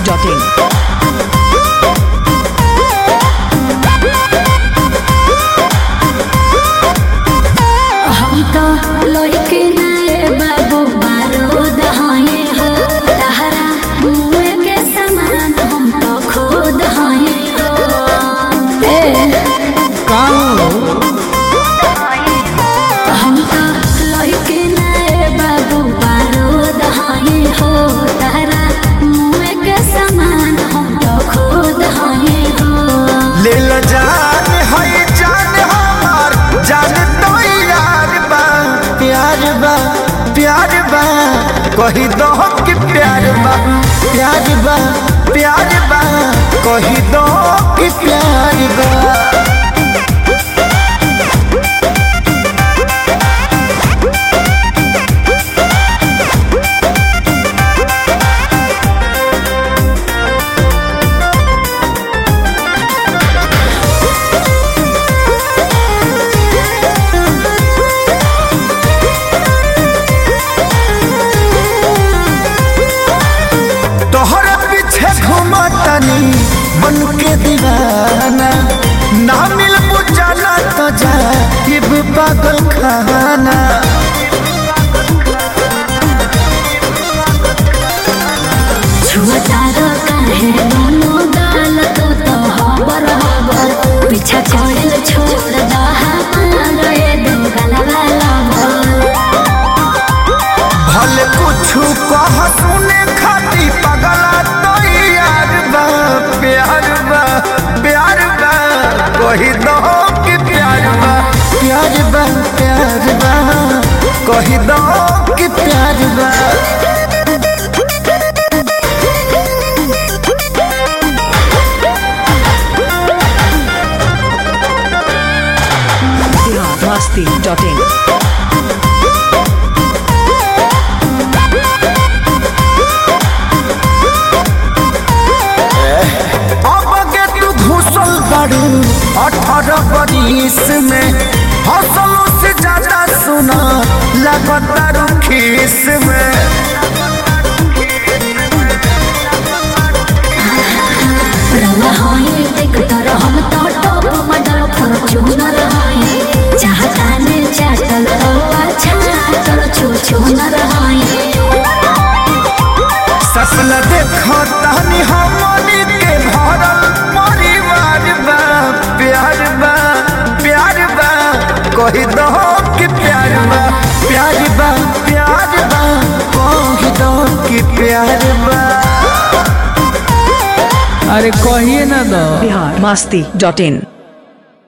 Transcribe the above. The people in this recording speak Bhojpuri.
biharmasti.in हम तो लइके नारे बाबू बारूद हये हो तहरा मुँह के समान हम तो खुद हये हो ए हम तो लइके नारे बाबू बारूद हये हो तहरा मुँह के समान हम तो खुद हये हो ले ल जान है जान हमार जान तो यार बा प्यार बा प्यार बा कही दो कि प्यार बा प्यार बा प्यार बा कही दो कि प्यार बा तोहरा पीछे घूमतनी बन के दीवाना ना मिल बुझाना तो जा ये पागल खाना छुअतारो काहे दोनों गाल तो तो हबर हबर पीछा छोड़ल छोड़ दा हमार ये दो गलवा लबर भले कुछ कह सुने खाती पगला तो यार बा प्यार बा प्यार बा कही दो कि प्यार बा प्यार बा प्यार बा कही दो कि प्यार बा biharmasti.in अब के तू घुसल बाड़ू अठारह बरिस में हौसलों से ज्यादा सुना लगातार खीस में रवा होई देख तर हम तो टॉप मॉडल फॉर्च्यूनर होई चाहता ने चाटल तो अच्छा चल छू छू न रहाई सपन देखो तहनी हमनी के भरल परिवार बा प्यार बा प्यार बा कही दो कि प्यार बा प्यार बा प्यार बा कही दो कि प्यार बा अरे कहिए ना दो biharmasti.in